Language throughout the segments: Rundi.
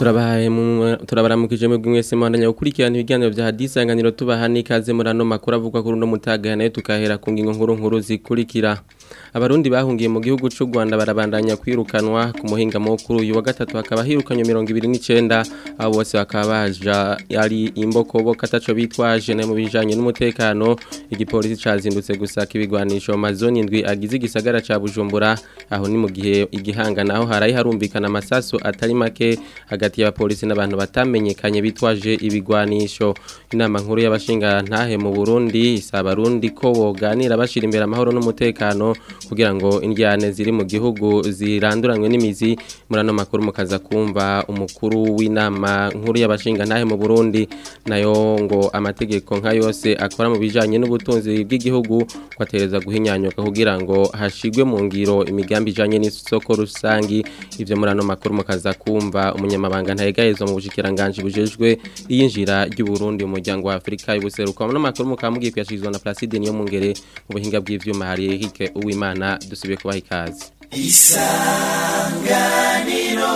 turabaye mu turabaramukije mu mwese mwandanya gukurikirana ibiganiro vya hadisanganiro tubaha n'ikaze muri ano makuru avugwa kuri uno mutaga nayo tukahera ku ngingo nkuru nkuru zikurikira abarundi bahungiye mu gihugu c'u Rwanda barabandanya kwirukanwa ku muhinga mukuru uyu wa gatatu hakaba hirukanywe 29 abo bose bakaba baja yari imbokobo kataco bitwaje na mu bijanye n'umutekano igipolisi cazindutse gusaka ibigwanisho mazoni indwi agize igisagara ca Bujumbura aho ni mu gihe igihanga naho harayi harumvikana amasasu atari make hagati y'abapolisi n'abantu batamenyekanye bitwaje ibigwanisho inama nkuru y'abashinga ntahe mu Burundi isaba abarundi ko boganira bashira imbere amahoro n'umutekano kugira ngo indyane ziri mu gihugu ziranduranwe n'imizi muri ano makuru mukaza kumva umukuru w'inama nkuru y'abashinga ntahe mu Burundi nayo ngo amategeko nka yose akora mu bijanye n'ubutunzi bw'igihugu kwatereza guhinyanyuka kugira ngo hashigwe mu ngiro imigambi ijanye n'isoko rusangi ivyo muri ano makuru mukaza kumva umunyamabanga ntayegayezo mu bushikiranganje bujejwe iyinjira ry'u Burundi mu muryango wa Afrika y'ubuseruko no makuru mukamugiye kuyashizwa na Placide niyo mungere mu buhinga bw'ivyuma hari Eric Uwimana dusubiye kubaha ikaze isanganiro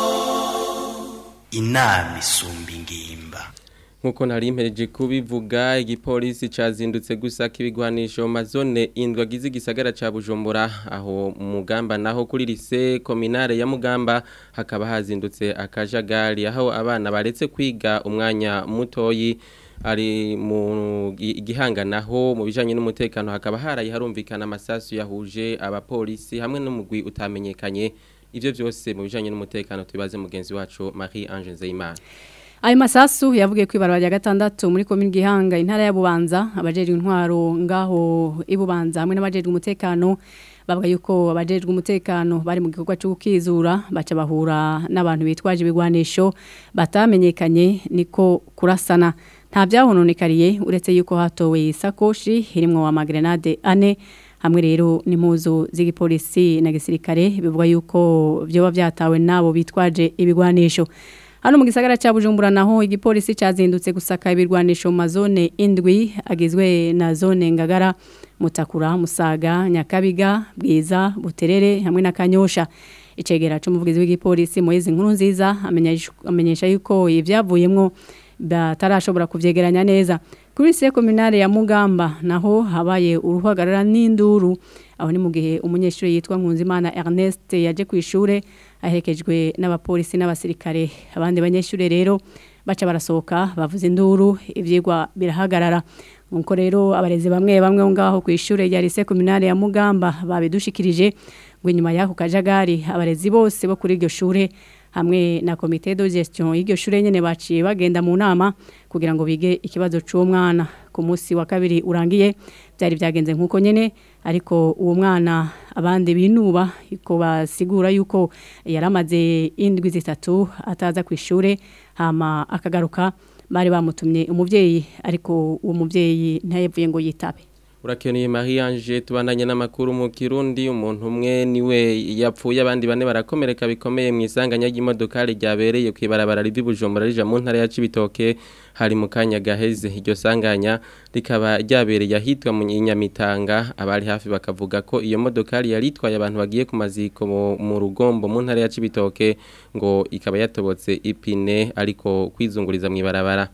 inama isumba ingimba nkuko nari impereje kubivuga igipolisi cazindutse gusaka ibigwanisho mazone indwi agize igisagara ca Bujumbura aho mugamba naho kuri lise kominare ya Mugamba hakaba hazindutse akajagari aho abana baretse kwiga umwanya mutoyi ari mu gihanga naho mu bijanye n'umutekano hakaba harayi harumvikana amasasu yahuje abapolisi hamwe n'umugwi utamenyekanye ivyo vyose mu bijanye n'umutekano tubibaze mugenzi wacu Marie Ange Nzeyimana Ayo masasu yavugiye kwibarwa rya gatandatu muri komine Gihanga intara ya Bubanza abajejwe intwaro ngaho ibubanza hamwe n'abajejwe umutekano bavuga yuko abajejwe umutekano bari mu gikorwa cyo gukizura baca bahura n'abantu bitwaje ibigwanisho batamenyekanye niko kurasana nta byahononekariye uretse yuko hatowe isakoshi irimwo amagrenade ane hamwe rero n'impuzu z'igipolisi na gisirikare bivuga yuko byoba byatawe nabo bitwaje ibigwanisho Hano mu gisagara cha Bujumbura naho igipolisi cazindutse gusaka ibirwanisho mu mazone indwi agizwe na zone Ngagara Mutakura Musaga Nyakabiga Bwiza Buterere hamwe na Kanyosha icegera c'umuvugizi w'igipolisi Moise Nkuru nziza amenyesha yuko ivyavuyemwo batarashobora kuvyegeranya neza kuri se kominare ya Mugamba naho habaye uruhagarara n'induru aho ni mu gihe umunyeshuri yitwa Nkunzimana Ernest yaje ku ishure ahekejwe n'abapolisi n'abasirikare abandi banyeshuri rero baca barasohoka bavuze induru ivyigwa birahagarara nkuko rero abarezi bamwe bamwe ngaho ku ishure rya lycée communale ya Mugamba babidushikirije ngo inyuma y'ako kajagari abarezi bose bo kuri iryo shure hamwe na komite de gestion y'iryo shure nyene baciye bagenda mu nama kugira ngo bige ikibazo c'uwo mwana ku munsi wa kabiri urangiye byari byagenze nkuko nyene ariko uwo mwana abandi binuba ko basigura yuko yaramaze indwi zitatu ataza ku ishure hama akagaruka bari bamutumye umuvyeyi ariko uwo muvyeyi ntayevuye ngo yitabe Urakeneye Marie Ange tubandanye n'amakuru mu Kirundi umuntu umwe niwe yapfuye abandi bane barakomereka bikomeye mu isanganya ry'imodoka ryabereye kwibarabara rivi Bujumbura rija mu ntara ya Cibitoke hari mu kanya gaheze iryo sanganya rikaba ryabereye ahitwa mu Nyamitanga abari hafi bakavuga ko iyo modoka yari itwaye abantu bagiye ku maziko mu rugombo mu ntara ya Cibitoke ngo ikaba yatobotse ipine ariko kwizunguriza mu ibarabara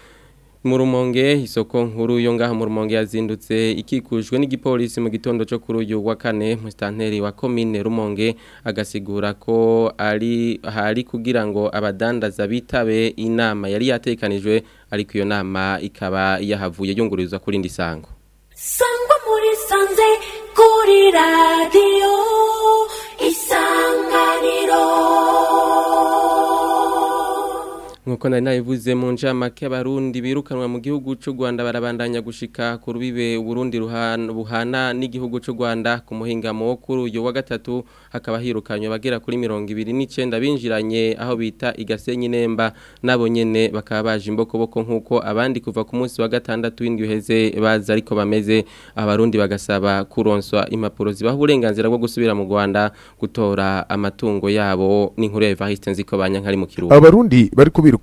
Murumonge isoko nkuru yo ngaha mu Rumonge yazindutse ikikujwe n'igipolisi mu gitondo cyo kuri uyu wa kane mu stanteri wa commune Rumonge agasigura ko ari hari kugira ngo abadandaza bitabe inama yari yatekanijwe ariko iyo nama ikaba yahavuye yungurizwa kuri ndi sango Sangwa muri sanze kuri radio isanganiro Nkuko nari nabivuze mu njamake abarundi birukanwa mu gihugu cy'u Rwanda barabandanya gushika ku rubibe Burundi buhana n'igihugu cy'u Rwanda ku muhingamo wo kuri uyu wa gatatu hakaba hirukanywe bagera kuri 29 binjiranye aho bita igasenyi nemba nabo nyene bakaba baje imbokoboko nkuko abandi kuva ku munsi wa gatandatu w'indwi heze baza ariko bameze abarundi bagasaba kuronswa impapuro zibaha uburenganzira bwo gusubira mu Rwanda gutora amatungo yabo n'inkuru ya Evariste nziko banyankari mu kirundo abarundi bari kubira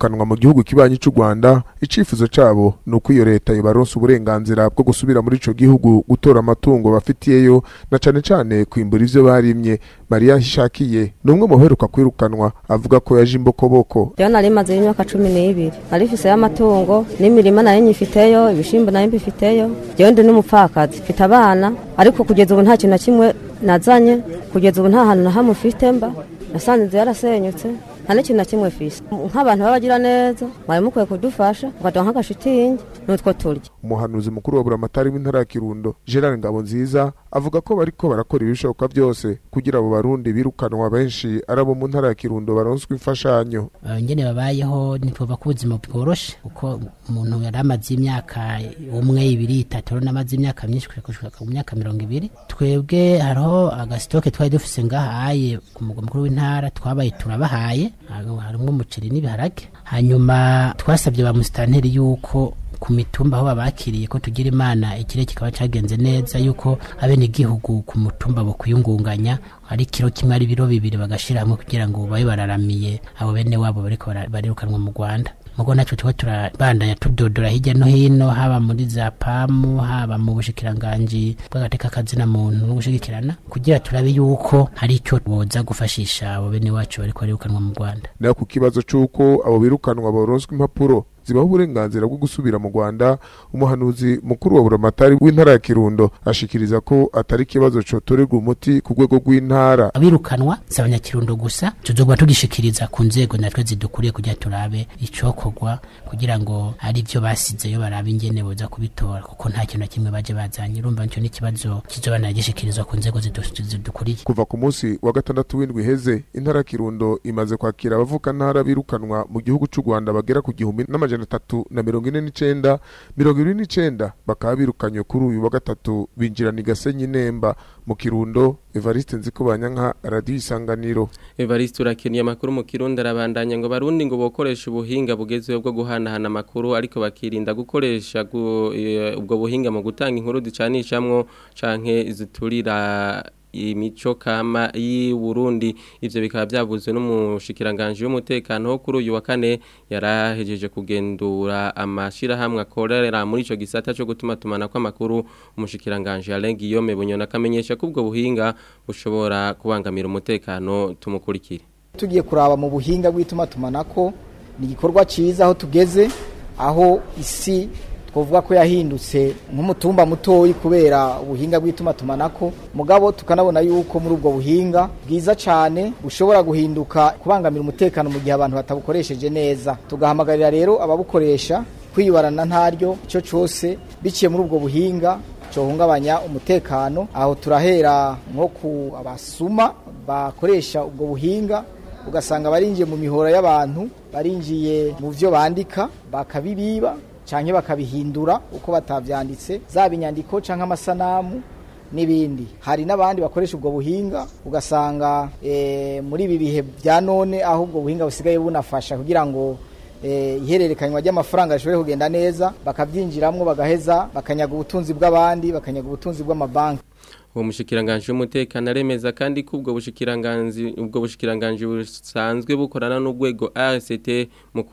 birukanwa mu gihugu kibanyi cy'u Rwanda icifuzo cabo ni uko iyo leta yobaronsa uburenganzira bwo gusubira muri ico gihugu gutora amatungo bafitiyeyo na cane cane kwimbura ivyo barimye Maria Hishakiye ni umwe mu baheruka kwirukanwa avuga ko yaje imbokoboko rero nari maze imyaka cumi n'ibiri nari mfiseyo amatungo n'imirima nayo nyifiteyo ibishimbo nayo mbifiteyo jewe ndi n'umupfakazi mfite abana ariko kugeza ubu nta kintu na kimwe nazanye kugeza ubu nta hantu na hamwe mfite mba nasanze inzu yarasenyutse nta n'ikintu na kimwe fise nk'abantu b'abagira neza mwari mukwiye kudufasha mukaduha nk'agashitingi n'utwo turya umuhanuzi mukuru wa buramatari w'intara ya Kirundo Gerard Ngabonziza avuga ko bariko barakora ibishoboka byose kugira abo barundi birukanwa benshi arabo mu ntara ya Kirundo baronswa imfashanyo ngene babayeho ntitwumva ko ubuzima bworoshe kuko umuntu yari amaze imyaka umwe ibiri itatu rero namaze imyaka myinshi gushika ku myaka mirongo ibiri twebwe hariho agasitoke twari dufise ngahaye ku mugwa mukuru w'intara twabaye turabahaye harimwo umuceri n'ibiharage hanyuma twasabye ba musitanteri yuko ku mitumba aho babakiriye ko tugira imana ikire kikaba cyagenze neza yuko abene igihugu ku mutumba bo kuyungunganya ari kiro kimwe ari biro bibiri bagashira hamwe kugira ngo babe bararamiye abo bene wabo bariko barirukanwa mu Rwanda mugo naco tuba turabandanya tudodora hirya no hino haba muri za pamu haba mu bushikiranganji bw'agateka kazina muntu no gushigikirana kugira turabe yuko hari icyo boza gufashisha abo bene wacu bariko barirukanwa mu Rwanda nayo ku kibazo c'uko abo birukanwa boronswa impapuro zibaho uburenganzira bwo gusubira mu Rwanda umuhanuzi mukuru wa buramatari w'intara ya Kirundo ashikiriza ko atari ikibazo cotorerwa umuti ku rwego rw'intara abirukanwa si abanyakirundo gusa tuzogwa tugishikiriza ku nzego natwe zidukuriye kugira turabe icokorwa kugira ngo ari byo basizeyo barabe ingene boza kubitora kuko nta kintu na kimwe baje bazanye urumva nicyo n'ikibazo kizoba nagishikirizwa ku nzego zidukuriye kuva ku munsi wa gatandatu w'indwi iheze intara ya Kirundo imaze kwakira abavuka ntara birukanwa mu gihugu c'u Rwanda bagera ku gihumbi n'amajana atatu na mirongo ine n'icenda mirongo ibiri n'icenda bakaba birukanywe kuri uyu wa gatatu binjirana i Gasenyi Nemba mu Kirundo Evariste Nzikobanyanka Radio Isanganiro Evariste urakeniye amakuru mu Kirundo arabandanya ngo barundi ngo bokoresha ubuhinga bugezweho bwo guhanahana amakuru ariko bakirinda gukoresha ubwo buhinga mu gutanga inkuru zicanishamwo canke ziturira imico kama y'i Burundi ivyo bikaba byavuzwe n'umushikiranganje w'umutekano wo kuri uyu wa kane yarahejeje kugendura amashira hamwe akorera muri ico gisata cyo gutuma tumana kw'amakuru umushikiranganje Alain Guillaume Bunyona kamenyesha ko ubwo buhinga bushobora kubangamira umutekano tumukurikire tugiye kuraba mu buhinga bw'ituma tumanako ni igikorwa ciza aho tugeze aho isi twavuga ko yahindutse nk'umutumba mutoyi kubera ubuhinga bw'ituma tumanako mugabo tukanabona yuko muri ubwo buhinga bwiza cyane bushobora guhinduka kubangamira umutekano mu gihe abantu batabukoresheje neza tugahamagarira rero ababukoresha kwibarana ntaryo icyo cyose biciye muri ubwo buhinga cyohungabanya umutekano aho turahera nko ku abasuma bakoresha ubwo buhinga ugasanga barinjiye mu mihora y'abantu barinjiye mu byo bandika bakabibiba canke bakabihindura uko batavyanditse zaba inyandiko canke amasanamu n'ibindi hari n'abandi bakoresha ubwo buhinga ugasanga e, muri ibi bihe bya none aho ubwo buhinga busigaye bunafasha kugira ngo e, ihererekanywa ry'amafaranga rishobore kugenda neza bakabyinjiramwo bagaheza bakanyaga ubutunzi bw'abandi bakanyaga ubutunzi bw'amabanki uwo mushikiranganje w'umutekano aremeza kandi ko ubwo bushikiranganje ubwo bushikiranganje busanzwe bukorana n'urwego RCT mu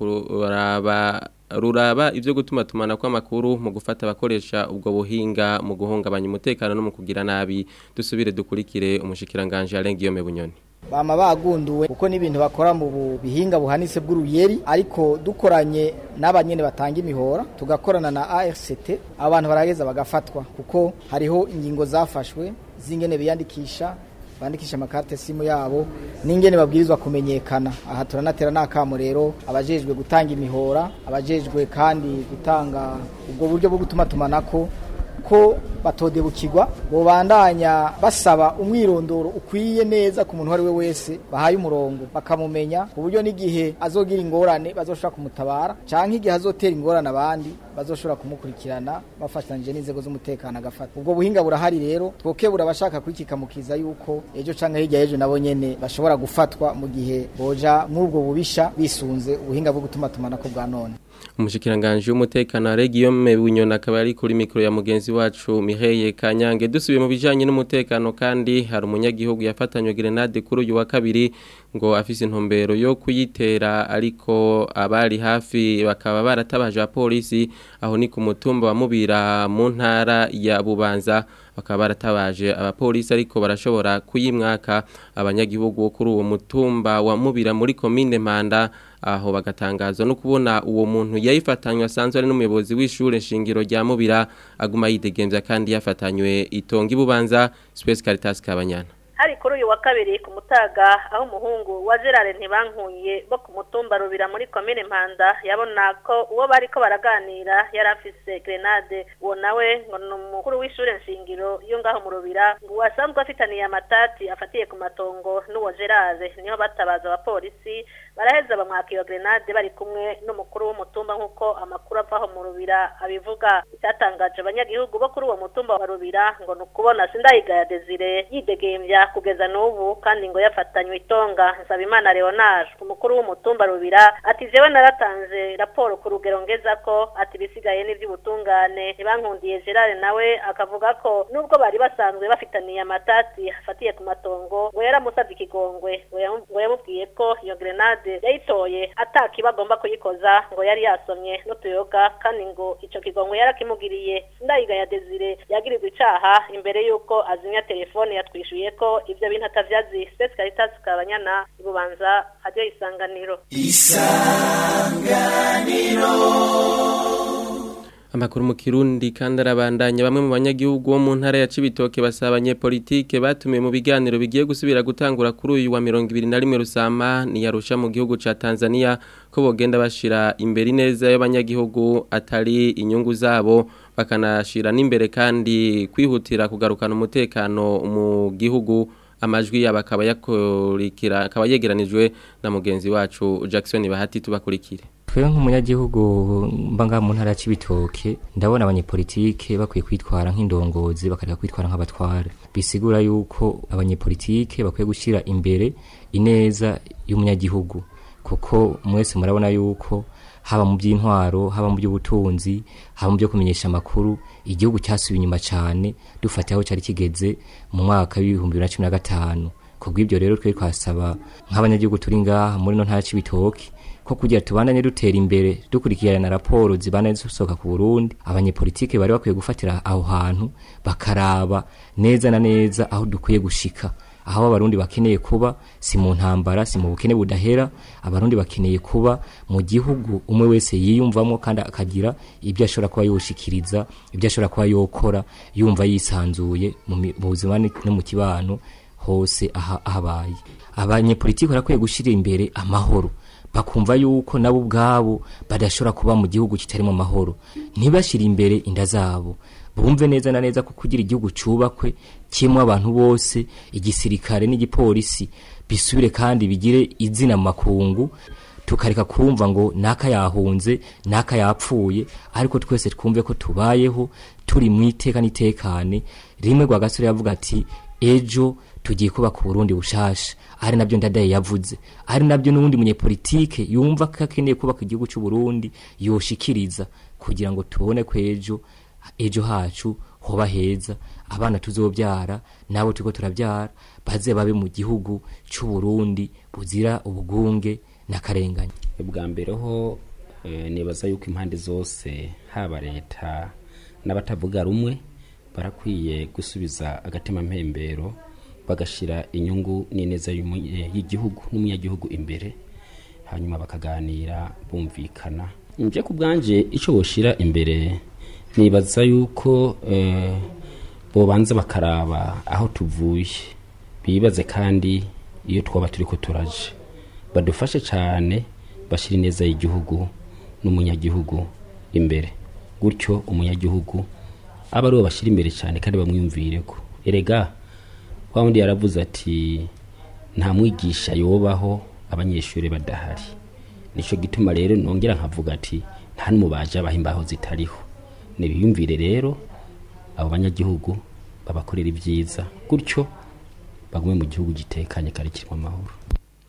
kuraba ruraba ivyo gutuma tumana kw'amakuru mu gufata abakoresha ubwo buhinga mu guhungabanya umutekano no mu kugira nabi dusubire dukurikire umushikiranganje Alain Guillaume Bunyoni bama bagunduwe kuko n'ibintu bakora mu bihinga buhanitse bw'uruyeri ariko dukoranye n'abanyene batanga imihora tugakorana na ARCT abantu barageza bagafatwa kuko hariho ingingo zafashwe zingene biyandikisha bandikisha amakarte simu yabo n'ingene babwirizwa kumenyekana aha turanatera n'akamo rero abajejwe gutanga imihora abajejwe kandi gutanga ubwo buryo bwo gutuma tumanako ko batodebukirwa bobandanya basaba umwirondoro ukwiye neza ku muntu uwo ari we wese bahaye umurongo bakamumenya ku buryo n'igihe azogira ingorane bazoshobora kumutabara cyangwa igihe azotera ingorane abandi bazoshobora kumukurikirana bafatanyije n'inzego z'umutekano agafata ubwo buhinga burahari rero twokebura abashaka kwikikamukiza yuko ejo cyangwa hirya y'ejo nabo nyene bashobora gufatwa mu gihe boja muri ubwo bubisha bisunze ubuhinga bwo gutuma tumanako bwa none umushikiranganje w'umutekano wa Guillaume Bunyona akaba ari kuri mikro ya mugenzi wacu Mireille Kanyange dusubiye mu bijanye n'umutekano kandi hari umunyagihugu yafatanywe grenade kuri uyu wa kabiri ngo afise intumbero yo kuyitera ariko abari hafi bakaba baratabaje abapolisi aho ni ku mutumba wa Mubira mu ntara ya Bubanza bakaba baratabaje abapolisi ariko barashobora kuyimwaka abanyagihugu bo kuri uwo mutumba wa Mubira muri commune Mpanda aho bagatangazwa no kubona uwo muntu yayifatanywe asanzwe ari n'umuyobozi w'ishure shingiro rya Mubira aguma yidegemvya kandi yafatanywe itonga ibubanza Space Caritas Kabanyana hari kuri uyu wa kabiri ku mutaga aho umuhungu wa Gerard ntibankuye bo ku mutumba rubira muri komine Mpanda yabona ko uwo bariko baraganira yari afise grenade uwo nawe ngo ni umukuru w'ishure nshingiro yo ngaho mu rubira ngo wasanzwe afitaniye amatati afatiye ku matongo n'uwo Gerard niho batabaza abapolisi baraheza bamwaka iyo grenade bari kumwe n'umukuru w'umutumba nk'uko amakuru avaho mu rubira abivuga icyatangaje abanyagihugu bo kuri uwo mutumba wa rubira ngo ni ukubona sindayigaya Desire yidegembya kugeza n'ubu kandi ngo yafatanywe itonga Nsabimana Leonard umukuru w'umutumba rubira ati jewe naratanze raporo ku rugero ngeza ko ati bisigaye n'ivy'ubutungane ntibankundiye Gerard nawe akavuga ko nubwo bari basanzwe bafitaniye amatati afatiye ku matongo ngo yaramusavye ikigongwe ngo yamu- ngo yamubwiye ko iyo grenade yayitoye atakiba agomba kuyikoza ngo yari yasomye n'utuyoga kandi ngo ico kigongwe yarakimugiriye ndayigaya Desire yagirizwa icaha imbere yuko azimya telefone yatwishuye ko ivyo bintu atavyazi Space Caritas Kabanyana ibubanza radio isanganiro Amakuru mu Kirundi kandi arabandanya bamwe mu banyagihugu bo mu ntara ya Cibitoke basaba abanyepolitike batumiye mu biganiro bigiye gusubira gutangura kuri uyu wa 21 Rusama ni yarusha mu gihugu ca Tanzania ko bogenda bashira imbere neza y'abanyagihugu atari inyungu zabo bakanashira n'imbere kandi kwihutira kugarukana umutekano mu gihugu amajwi yabo akaba yakurikira akaba yegeranijwe na mugenzi wacu Jackson Bahati tubakurikire Twe nk'umunyagihugu mba ngaha mu ntara ya Cibitoke ndabona abanyepolitike bakwiye kwitwara nk'indongozi bakareka kwitwara nk'abatware bisigura yuko abanyepolitike bakwiye gushyira imbere ineza y'umunyagihugu kuko mwese murabona yuko haba mu by'intwaro haba mu by'ubutunzi haba mu byo kumenyesha amakuru igihugu cyasubiye inyuma cyane dufatiye aho cyari kigeze mu mwaka w'ibihumbi bibiri na cumi na gatanu kubw'ibyo rero twe twasaba nk'abanyagihugu turi ngaha muri no ntara y'Cibitoke ko kugira tubandanye dutera imbere dukurikirana raporo zibana zisohoka ku Burundi abanyepolitike bari bakwiye gufatira aho hantu bakaraba neza na neza aho dukwiye gushika aho abarundi bakeneye kuba si mu ntambara si mu bukene budahera abarundi bakeneye kuba mu gihugu umwe wese yiyumvamo kandi akagira ibyo ashobora kuba yoshikiriza ibyo ashobora kuba yokora yumva yisanzuye mu mi- mu buzima ni- no mu kibano hose aha- ahabaye abanyepolitiki barakwiye gushyira imbere amahoro bakumva yuko nabo ubwabo badashobora kuba mu gihugu kitarimo amahoro ntibashyire imbere inda zabo bumve neza na neza ko kugira igihugu cyubakwe kirimo abantu bose igisirikare n'igipolisi bisubire kandi bigire izina mu makungu tukareka kumva ngo naka yahunze naka yapfuye ariko twese twumve ko tubayeho turi mu iteka n'itekane rimwe rwa gasore yavuga ati ejo tugiye kubaka uburundi bushasha ari nabyo ndadaye yavuze ari nabyo n'ubundi munyepolitike yumva ko akeneye kubaka igihugu cy'u Burundi yoshikiriza kugira ngo tubone ko ejo ejo hacu hoba heza abana tuzobyara nabo turiko turabyara baze babe mu gihugu cy'u Burundi buzira ubugunge n'akarengane bwa mbere ho eh, nibaza yuko impande zose haba leta n'abatavuga rumwe barakwiye gusubiza agatima mpembero bagashira inyungu n'ineza y'umu- eh, y'igihugu n'umunyagihugu imbere hanyuma bakaganira bumvikana nje ku bwanje icyo boshira imbere nibaza yuko eh, bobanza bakaraba aho tuvuye bibaze kandi iyo twaba turi ko turaje badufashe cyane bashyira ineza y'igihugu n'umunyagihugu imbere gutyo umunyagihugu aba aribo bashyira imbere cyane kandi bamwiyumvire ko erega wa wundi yaravuze ati nta mwigisha yobaho abanyeshuri badahari nicyo gituma rero nongera nkavuga ati nta n'umubaji abaho imbaho zitariho nibiyumvire rero abo banyagihugu babakorera ibyiza gutyo bagume mu gihugu gitekanye kandi kirimo amahoro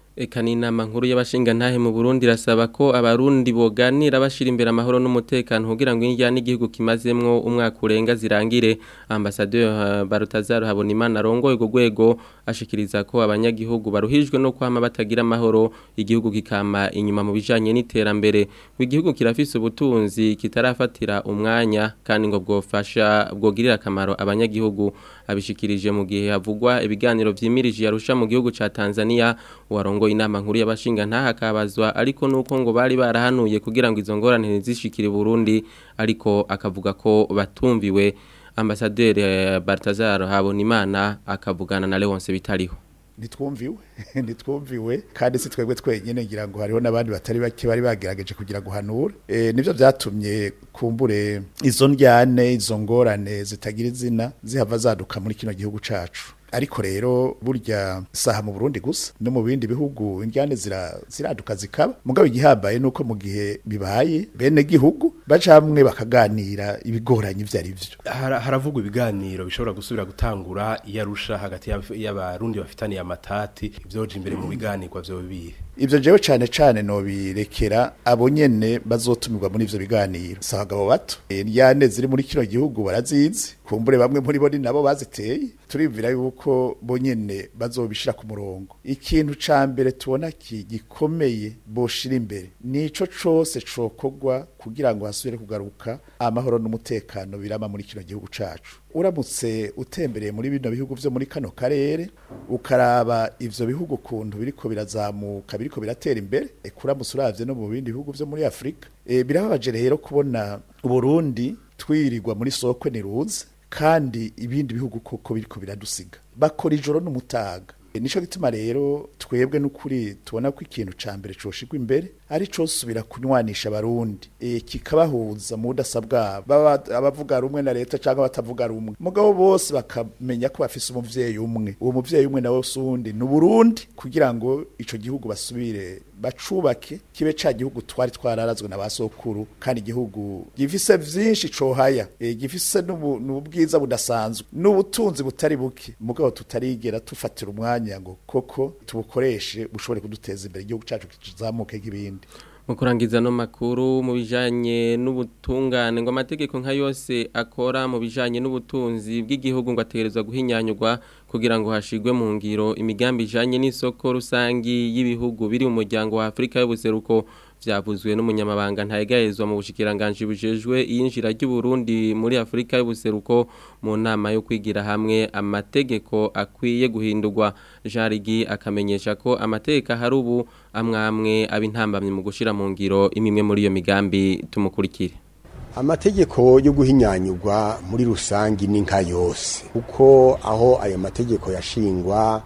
Eka ni inama nkuru y'abashinga ntahe mu Burundi rasaba ko abarundi boganira bashira imbere amahoro n'umutekano kugira ngo injya n'igihugu kimazemwo umwaka urenga zirangire ambassadeur uh, Barutazaro Habonimana arongoye go gwego ashikiriza ko abanyagihugu baruhijwe no kwama batagira amahoro igihugu kikama inyuma mu bijanye n'iterambere igihugu kirafise ubutunzi kitarafatira umwanya kandi ngo bwofasha bwogirira akamaro abanyagihugu abishikirije mu gihe havugwa ibiganiro vyimirije yarusha mu gihugu ca Tanzania warongo inama nkuru y'abashinga ntahakabazwa ariko nuko ngo bari barahanuye kugira ngo izo ngorane ntizishikire Burundi ariko akavuga ko batumviwe ambasaderi Bartazar Habonimana akavugana na Leonce bitariho nitwumviwe nitwumviwe kandi si twebwe twenyine ngira ngo hariho n'abandi batari bake bari bagerageje kugira ngo hanure e, nivyo vyatumye kumbure izo njyane izo ngorane zitagira izina zihava zaduka muri kino gihugu cacu ariko rero burya saha mu Burundi gusa no mu bindi bihugu indyane zira ziraduka zikaba mugabo igihambaye nuko mu gihe bibaye bene gihugu baca hamwe bakaganira ibigoranye ivyo ari vyo haravugwa ibiganiro bishobora gusubira gutangura iyarusha hagati y'abarundi bafitaniye amatati ivyoje imbere mu biganirwa vyo bibihe ivyo jewe cane cane no birekera abo nyene bazotumirwa muri ivyo biganiro si abagabo bato indyane ziri muri kino gihugu barazizi kumbure bamwe muri bo ni nabo baziteye turibvira yuko bo nyene bazobishira ku murongo ikintu ca mbere tubona gikomeye boshira imbere nico cose cokogwa kugira ngo hasubire kugaruka amahoro n'umutekano birama muri kino gihugu cacu uramutse utembereye muri bino bihugu vyo muri kano karere ukaraba ivyo bihugu kuntu biriko birazamuka biriko biratera imbere ekuramutse uravye no mu bindi bihugu vyo muri Afrika e, birababaje rero kubona Burundi twirirwa muri sokwe niruze kandi ibindi bihugu koko biriko biradusiga bakora ijoro n'umutaga e, nico gituma rero twebwe n'ukuri tubona ko ikintu ca mbere coshigwa imbere ari co subira kunywanisha abarundi e, kikabahuza mu budasa bwabo baba abavuga rumwe na leta cyangwa batavuga rumwe mugabo bose bakamenya ko bafise umuvyeyi umwe uwo muvyeyi umwe nawe sundi ni Burundi kugira ngo ico gihugu basubire bacubake kibe ca gihugu twari twararazwe na basokuru kandi igihugu gifise vyinshi cohaya e, gifise n'ubwiza budasanzwe n'ubutunzi butari buke mugabo tutarigera tufatira umwanya ngo koko tubukoreshe bushobore kuduteza imbere igihugu cacu kizamuke nk'ibindi mu kurangiza no makuru mu bijanye n'ubutungane ngo amategeko nka yose akora mu bijanye n'ubutunzi bw'igihugu ngo ategerezwa guhinyanyurwa kugira ngo hashigwe mu ngiro imigambi ijanye n'isoko rusangi y'ibihugu biri mu muryango wa Afrika y'ubuseruko vyavuzwe n'umunyamabanga ntayegayezwa mu bushikiranganje bujejwe iyinjira ry'u Burundi muri Afrika y'ubuseruko mu nama yo kwigira hamwe amategeko akwiye guhindurwa Jarigi akamenyesha ko amategeko hari ubu amwamwe abintambamye mu gushira mu ngiro imimwe muri iyo migambi tumukurikire amategeko yo guhinyanyurwa muri rusangi ni nka yose kuko aho ayo mategeko yashingwa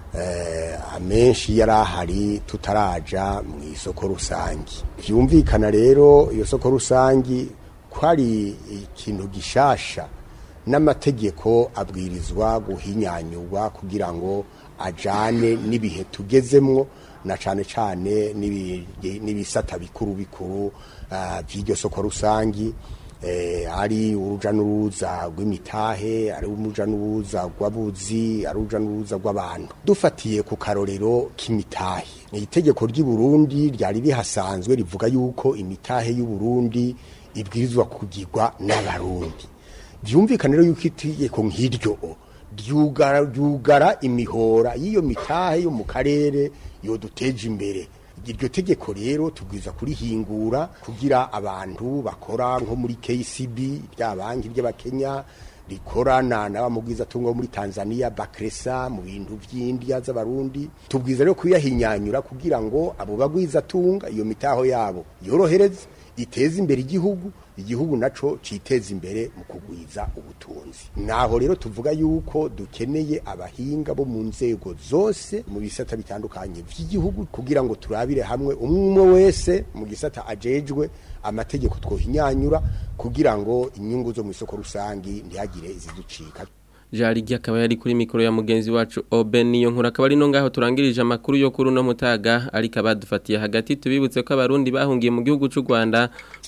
amenshi yari ahari tutaraja mu isoko rusangi byumvikana rero iyo soko rusangi ko ari ikintu gishasha n'amategeko abwirizwa guhinyanyurwa kugira ngo ajane n'ibihe tugezemwo na cane cane n'ibisata bikuru bikuru by'iryo soko rusangi ari uruja n'uruza rw'imitahe ari uruja n'uruza rw'abuzi ari uruja n'uruza rw'abantu dufatiye ku karorero k'imitahe itegeko ry'i Burundi ryari rihasanzwe rivuga yuko imitahe y'u Burundi ibwirizwa kugirwa n'abarundi byumvikana rero yuko itegeko nk'iryo ryugara ryugara imihora y'iyo mitahe yo mu karere yo duteje imbere iryo tegeko rero tubwiza kurihingura kugira abantu bakora nko muri KCB rya banki ry'abakenya rikorana n'abamubwiza tungo muri Tanzania Bakresa mu bintu vy'India z'abarundi tubwiza rero kuyahinyanyura kugira ngo abo bagwiza tunga iyo mitaho yabo yorohereze iteze imbere igihugu igihugu naco citeza imbere mu kugwiza ubutunzi naho rero tuvuga yuko dukeneye abahinga bo mu nzego zose mu bisata bitandukanye vy'igihugu kugira ngo turabire hamwe umwe wese mu gisata ajejwe amategeko twohinyanyura kugira ngo inyungu zo mu isoko rusangi ntihagire iziducika Jarigi akaba yari kuri mikoro ya mugenzi wacu Oben niyo nkuru akaba ari no ngaho turangirije amakuru yo kuri no mutaga ariko abadufatiye hagati tubibutse ko abarundi bahungiye mu gihugu cy'u Rwanda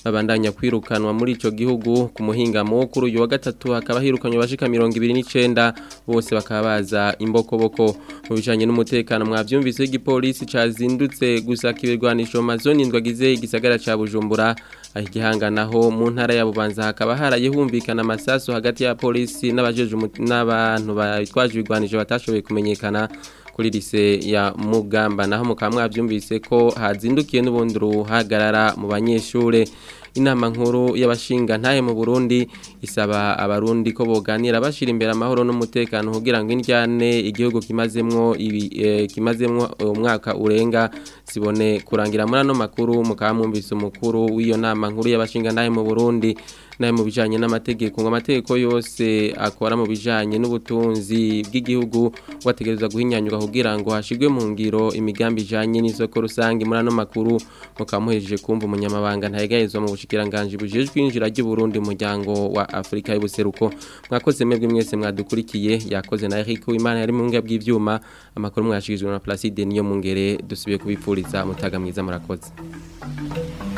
babandanya kwirukanwa muri ico gihugu ku muhingamo kuri uyu wa gatatu hakaba hirukanywe bashika 29 bose bakaba baza imbokoboko mu bijanye n'umutekano mwavyumvise igipolisi cazindutse gusaka ibirwanisho mu mazoni ndwagize igisagara ca Bujumbura aho igihanganaho mu ntara ya Bubanza hakaba haraye humvikana amasasu hagati ya polisi n'abajeje n'abantu bitwaje ibirwanisho batashoboye kumenyekana kuri lise ya Mugamba naho mukaba mwavyumvise ko hazindukiye n'ubundi ruhagarara mu banyeshure inama nkuru y'abashinga ntahe mu Burundi isaba abarundi ko boganira bashira imbere amahoro n'umutekano kugira ngo indyane igihugu kimazemwo ibi eh, kimazemwo umwaka urenga sibone kurangira muri ano makuru mukaba mwumvise umukuru w'iyo nama nkuru y'abashinga ntahe mu Burundi naye mu bijanye n'amategeko ngo amategeko yose akora mu bijanye n'ubutunzi bw'igihugu wategereza guhinyanyuka kugira ngo hashigwe mu ngiro imigambi ijanye n'isoko rusange muri ano makuru mukamuhejeje kumva umunyamabanga ntayegayezwa mu bushikiranganje bujejwe injira ry'u Burundi mu muryango wa Afrika y'ubuseruko mwakoze mwebwe mwese mwadukurikiye yakoze na Eric Uwimana yari mu ngabwe bw'ivyuma amakuru mwashikijwe na Placide niyo mungere dusubiye kubipfuriza mutaga mwiza murakoze